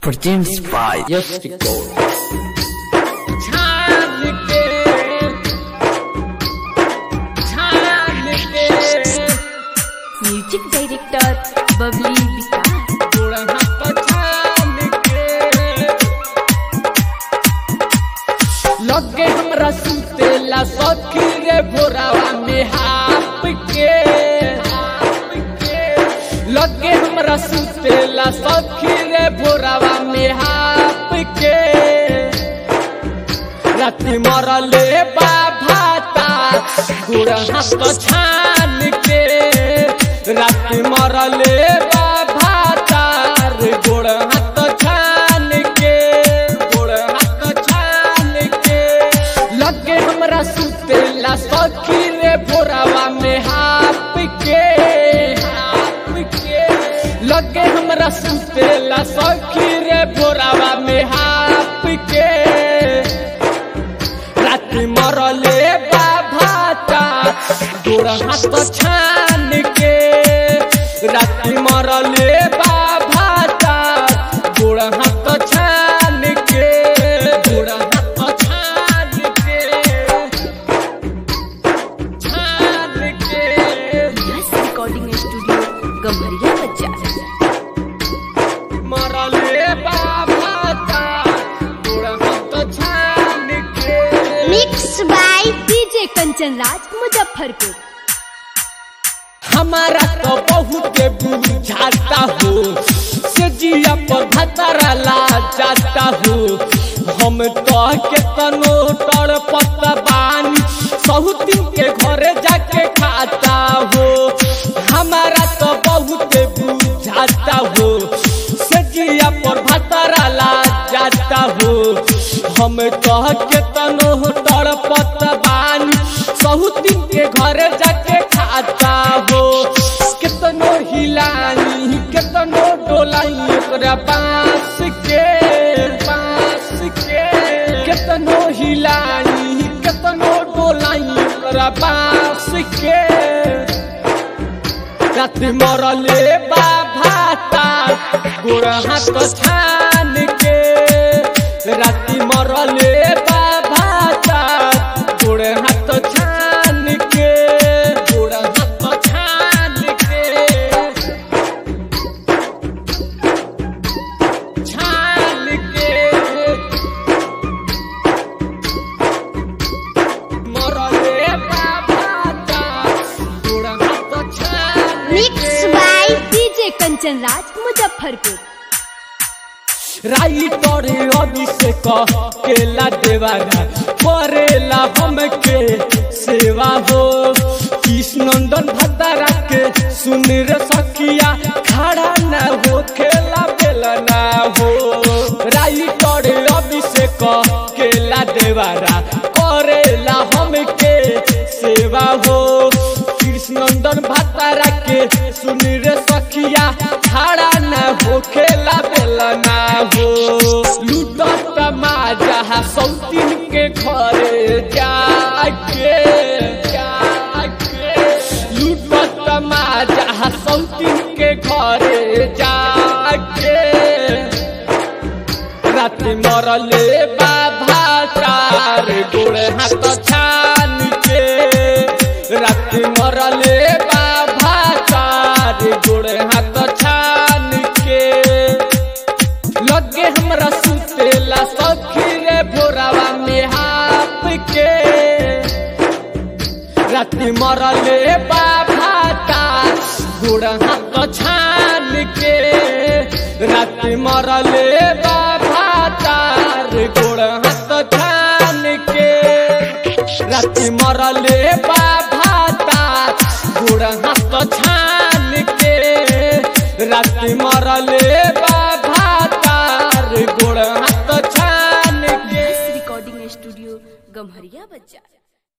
presents by Yes Record. Music director Babli Vikas लगे हमरा सुतेला सखी रे भोरावा में हाप के लगे हमरा सुतेला सखी रे भोरावा में हाप के राति मरले बाभाता गुड़ हाथ छान के राति मरले बाभाता गुड़ हाथ छान के गुड़ हाथ छान के लगे हमरा सुतेला सखी रे भोरावा में हाप के हाप के लगे हमरा सुतेला सखी रे भोरावा में हाप के राति मरले बाभाता गोड़ हाथ छान के राति मरले बाभाता गोड़ हाथ छान के गोड़ हाथ छान के छान के यस रिकॉर्डिंग स्टूडियो गम्हरिया बाजार मरले बाभाता गोड़ हाथ छान के mix by DJ Kanchan Raj Muzaffarpur हमारा तो बहुत बुझाता हो से जिया पर भतरा ला जाता हो हम तो केतनो तड़ बानी सहुतिन के घरे जाके खाता हो हमारा तो बहुत बुझाता हो से जिया पर भतरा ला जाता हो हम तो केतनो तड़ बानी सहुतिन के घरे जाके खाता हो केतनो हिलानी केतनो डोलाई ओकरा बांस के बांस के केतनो हिलानी केतनो डोलाई ओकरा बांस के रात मरले बाभाता गोड़ हाथ छान के राति मरले बाभाता गोड़ हाथ छान के गोड़ हाथ छान के छान के मरले बाभाता गोड़ हाथ छान mix by DJ Kanchan Raj Muzaffarpur राई तोरे अभिषेक केला देवारा करेला हमके सेवा हो कृष्णनंदन भद्रा के सुन रे सखिया खड़ा न हो खेला बेला ना हो राई तोरे अभिषेक केला देवारा करेला हमके सेवा हो कृष्णनंदन भद्रा के सुन रे सखिया खड़ा न हो खेला बेला ना हो लूटत माजा सौतीन के घरे जाके जाके लूटत माजा सौतीन के घरे जाके राति मरले बाबा चार गोड़ हाथ छान के राति मरले बाबा चार गोड़ हाथ छान के लगे हमरा सुतेला सखी रे भोरावा में हाप के राति मरले बाभाता गोड़ हाथ छान के राति मरले बाभाता गोड़ हाथ छान के राति मरले बाभाता गोड़ हाथ छान के राति मरले बाभाता गोड़ हाथ छान के यस रिकॉर्डिंग स्टूडियो गम्हरिया बाजार